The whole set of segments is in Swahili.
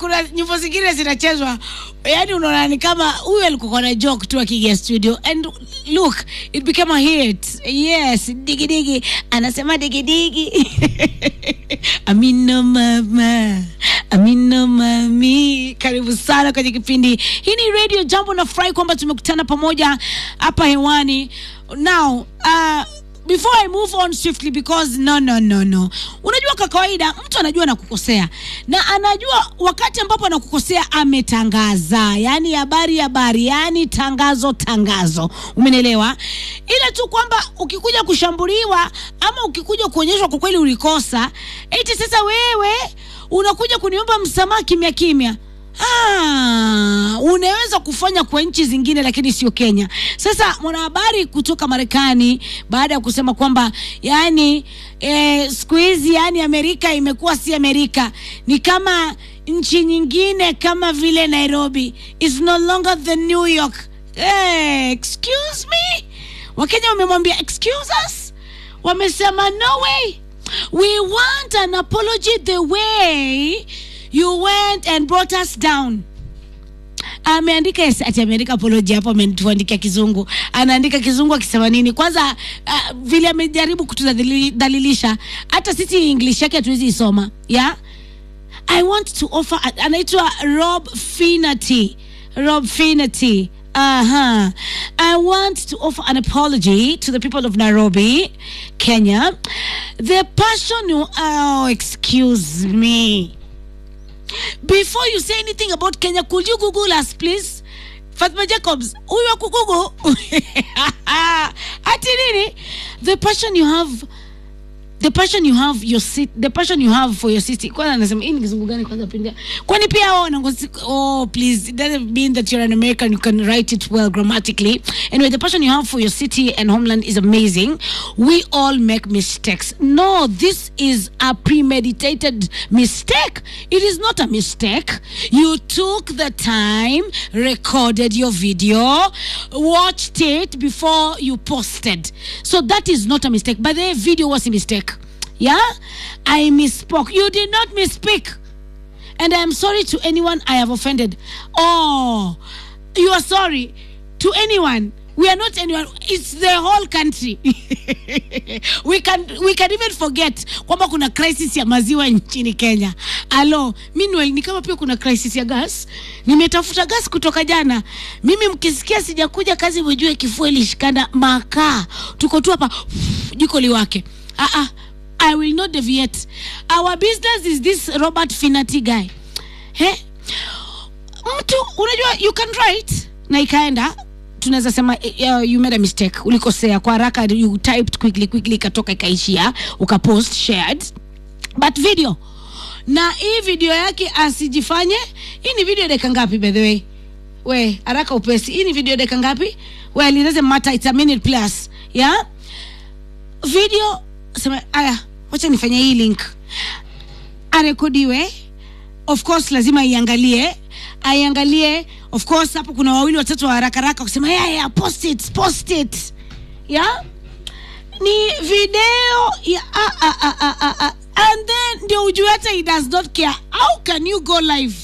kuna nyimbo zingine zinachezwa yani unaona ni kama huyu alikuwa na joke tu akiingia studio and look it became a hit yes digidigi anasema digidigi amino mama amino mami karibu sana kwenye kipindi hii ni radio jambo nafurahi kwamba tumekutana pamoja hapa hewani now uh, before i move on swiftly because no no no no unajua kwa kawaida mtu anajua anakukosea na anajua wakati ambapo anakukosea ametangaza yani habari habari yani tangazo tangazo umenielewa ila tu kwamba ukikuja kushambuliwa ama ukikuja kuonyeshwa kwa kweli ulikosa eti sasa wewe unakuja kuniomba msamaha kimya kimya Ah, unaweza kufanya kwa nchi zingine lakini sio Kenya. Sasa mwanahabari kutoka Marekani baada ya kusema kwamba yani eh, siku hizi yani Amerika imekuwa si Amerika, ni kama nchi nyingine kama vile Nairobi is no longer the New York. Eh, excuse me, Wakenya wamemwambia excuse us, wamesema no way, we want an apology the way you went and brought us down ameandika yes, ati ameandika apology hapo ametuandikia kizungu anaandika kizungu akisema nini kwanza uh, vile amejaribu kutudhalilisha hata sisi english yake hatuwezi isoma yeah? i want to offer anaitwa rob finity rob finity uh-huh. I want to offer an apology to the people of Nairobi, Kenya. The passion you, oh, excuse me. Before you say anything about Kenya, could you Google us, please? Fatma Jacobs, huyu wa kugugu ati nini? The passion you have the passion you have your city, the passion you have for your city. Kwanza anasema hii ni kizungu gani kwanza pindia? Kwani pia wao wanangozi oh please it doesn't mean that you're an American you can write it well grammatically. Anyway, the passion you have for your city and homeland is amazing. We all make mistakes. No, this is a premeditated mistake. It is not a mistake. You took the time, recorded your video, watched it before you posted. So that is not a mistake. But the video was a mistake. Yeah? I misspoke. You did not misspeak. And I am sorry to anyone I have offended. Oh, you are sorry to anyone. We are not anyone. It's the whole country. we can we can even forget kwamba kuna crisis ya maziwa nchini Kenya. Alo, meanwhile ni kama pia kuna crisis ya gas. Nimetafuta gas kutoka jana. Mimi mkisikia sijakuja kazi, mjue kifua ilishikana makaa. Tuko tu hapa jiko liwake. Ah ah. I will not deviate. Our business is this Robert Finati guy. He? Mtu unajua you can write na ikaenda tunaweza sema uh, you made a mistake ulikosea kwa haraka you typed quickly quickly ikatoka ikaishia ukapost shared but video na hii video yake asijifanye hii ni video dakika ngapi by the way we haraka upesi hii ni video dakika ngapi well it doesn't matter it's a minute plus yeah video sema aya wacha nifanye hii link arekodiwe of course lazima iangalie aiangalie of course hapo kuna wawili watatu wa haraka haraka kusema yeah, yeah, post it post it yeah ni video ya ah, ah, ah, ah, ah, ah. and then ndio ujue hata he does not care how can you go live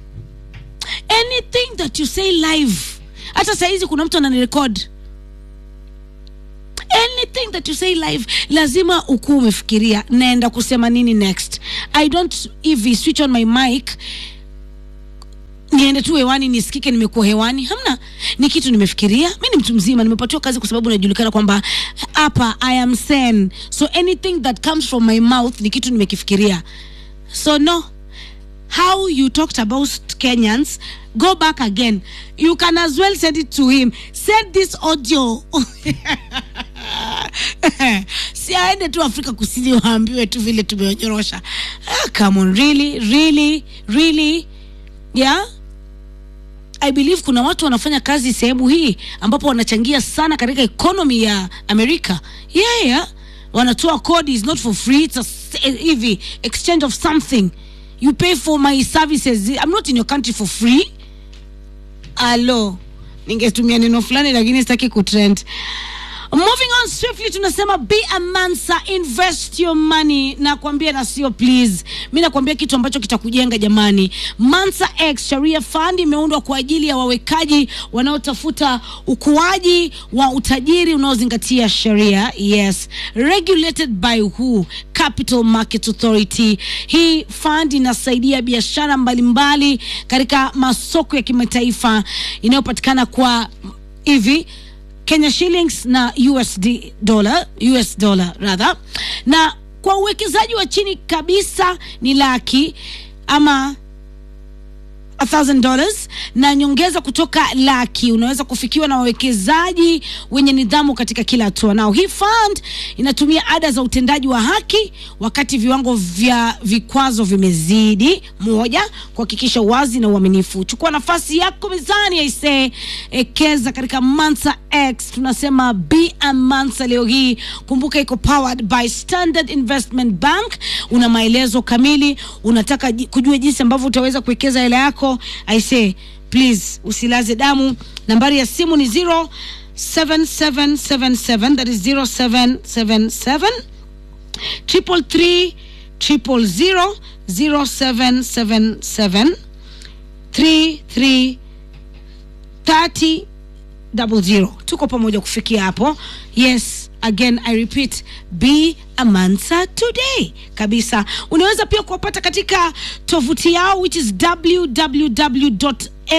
anything that you say live hata sahizi kuna mtu ananirekod anything that you say live lazima ukuwa umefikiria naenda kusema nini next i don't hivi switch on my mic niende tu hewani nisikike nimekuwa hewani hamna ni kitu nimefikiria mi ni mtu mzima nimepatiwa kazi kwa sababu najulikana kwamba hapa i am sen so anything that comes from my mouth ni kitu nimekifikiria so no how you talked about kenyans go back again you can as well send it to him send this audio si aende tu afrika kusini waambiwe tu vile tumeonyorosha ah, come on really really really yeah i believe kuna watu wanafanya kazi sehemu hii ambapo wanachangia sana katika economy ya amerika yeah, yeah. wanatoa kodi is not for free it's a, s- hivi exchange of something you pay for my services i'm not in your country for free alo ningetumia neno fulani lakini sitaki kutrend moving on swiftly tunasema be a mansa invest your money nakwambia na sio please mi nakwambia kitu ambacho kitakujenga jamani mansa x sharia fund imeundwa kwa ajili ya wawekaji wanaotafuta ukuaji wa utajiri unaozingatia sheria yes regulated by who capital market authority hii fund inasaidia biashara mbalimbali katika masoko ya kimataifa inayopatikana kwa hivi Kenya shillings na USD dollar, US dollar rather. Na kwa uwekezaji wa chini kabisa ni laki ama a thousand dollars na nyongeza kutoka laki unaweza kufikiwa na wawekezaji wenye nidhamu katika kila hatua. Nao hii fund inatumia ada za utendaji wa haki wakati viwango vya vikwazo vimezidi. Moja, kuhakikisha uwazi na uaminifu. Chukua nafasi yako mezani, aisee, ekeza katika Mansa X. Tunasema be a Mansa leo hii. Kumbuka iko powered by Standard Investment Bank. Una maelezo kamili, unataka ji- kujua jinsi ambavyo utaweza kuwekeza hela yako, aisee, please usilaze damu. Nambari ya simu ni 07777 that is 0777 triple three triple zero zero seven seven seven three three thirty double zero tuko pamoja kufikia hapo yes again i repeat be a mansa today kabisa unaweza pia kuwapata katika tovuti yao which is www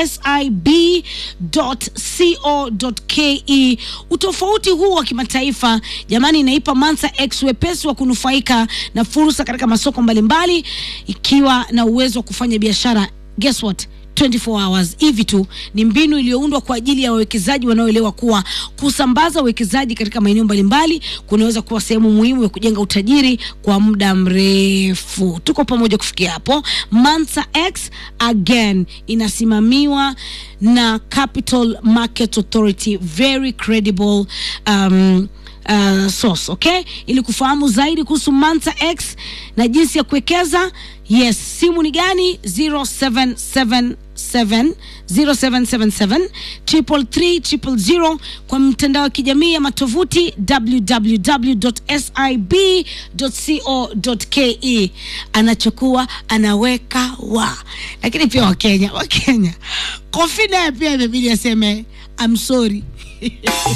sib.co.ke. Utofauti huu wa kimataifa jamani, inaipa Mansa X wepesi wa kunufaika na fursa katika masoko mbalimbali, ikiwa na uwezo wa kufanya biashara guess what 24 hours hivi tu. Ni mbinu iliyoundwa kwa ajili ya wawekezaji wanaoelewa kuwa kusambaza uwekezaji katika maeneo mbalimbali kunaweza kuwa sehemu muhimu ya kujenga utajiri kwa muda mrefu. Tuko pamoja kufikia hapo. Mansa X again inasimamiwa na Capital Market Authority, very credible um, uh, source okay ili kufahamu zaidi kuhusu Mansa X na jinsi ya kuwekeza yes simu ni gani 0777 0777 triple three triple zero kwa mtandao wa kijamii ama tovuti www.sib.co.ke anachokuwa anaweka wa lakini pia wakenya wakenya kofi naye pia imebidi aseme I'm sorry